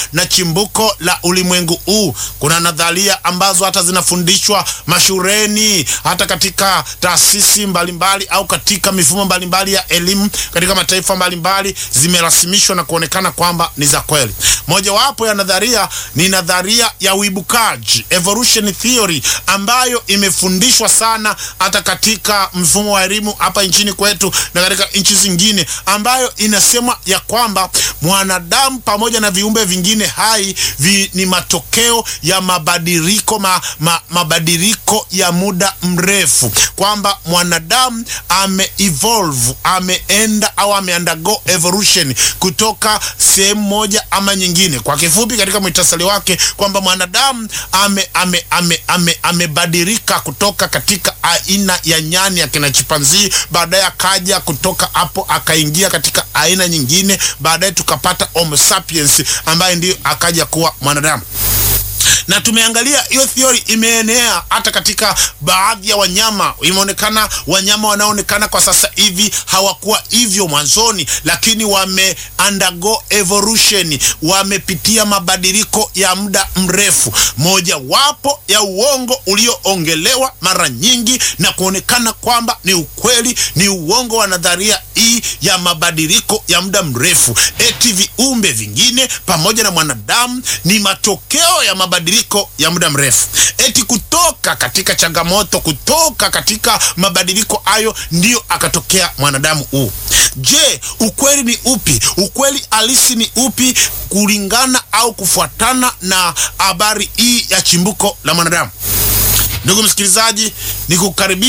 na chimbuko la ulimwengu huu. Kuna nadharia ambazo hata zinafundishwa mashuleni, hata katika taasisi mbalimbali au katika mifumo mbalimbali ya elimu katika mataifa mbalimbali, zimerasimishwa na kuonekana kwamba ni za kweli. Mojawapo ya nadharia ni nadharia ya uibukaji, evolution theory, ambayo imefundishwa sana hata katika mfumo wa elimu hapa nchini kwetu na katika nchi zingine, ambayo inasema ya kwamba mwanadamu pamoja na viumbe vingine hai vi, ni matokeo ya mabadiliko ma, ma, mabadiliko ya muda mrefu, kwamba mwanadamu ame evolve ameenda au ame undergo evolution kutoka sehemu moja ama nyingine. Kwa kifupi, katika mwitasali wake kwamba mwanadamu ame ame ame ame amebadilika kutoka katika aina ya nyani ya kina chimpanzii, baadaye akaja kutoka hapo akaingia katika aina nyingine, baadaye tukapata Homo sapiens ambaye ndio akaja kuwa mwanadamu na tumeangalia hiyo theory imeenea hata katika baadhi ya wanyama. Imeonekana wanyama wanaoonekana kwa sasa hivi hawakuwa hivyo mwanzoni, lakini wame undergo evolution, wamepitia mabadiliko ya muda mrefu. Mojawapo ya uongo ulioongelewa mara nyingi na kuonekana kwamba ni ukweli ni uongo wa nadharia hii ya mabadiliko ya muda mrefu, eti viumbe vingine pamoja na mwanadamu ni matokeo ya mabadiliko ya muda mrefu, eti kutoka katika changamoto, kutoka katika mabadiliko hayo ndiyo akatokea mwanadamu huu. Je, ukweli ni upi? Ukweli halisi ni upi kulingana au kufuatana na habari hii ya chimbuko la mwanadamu? Ndugu msikilizaji, ni kukaribisha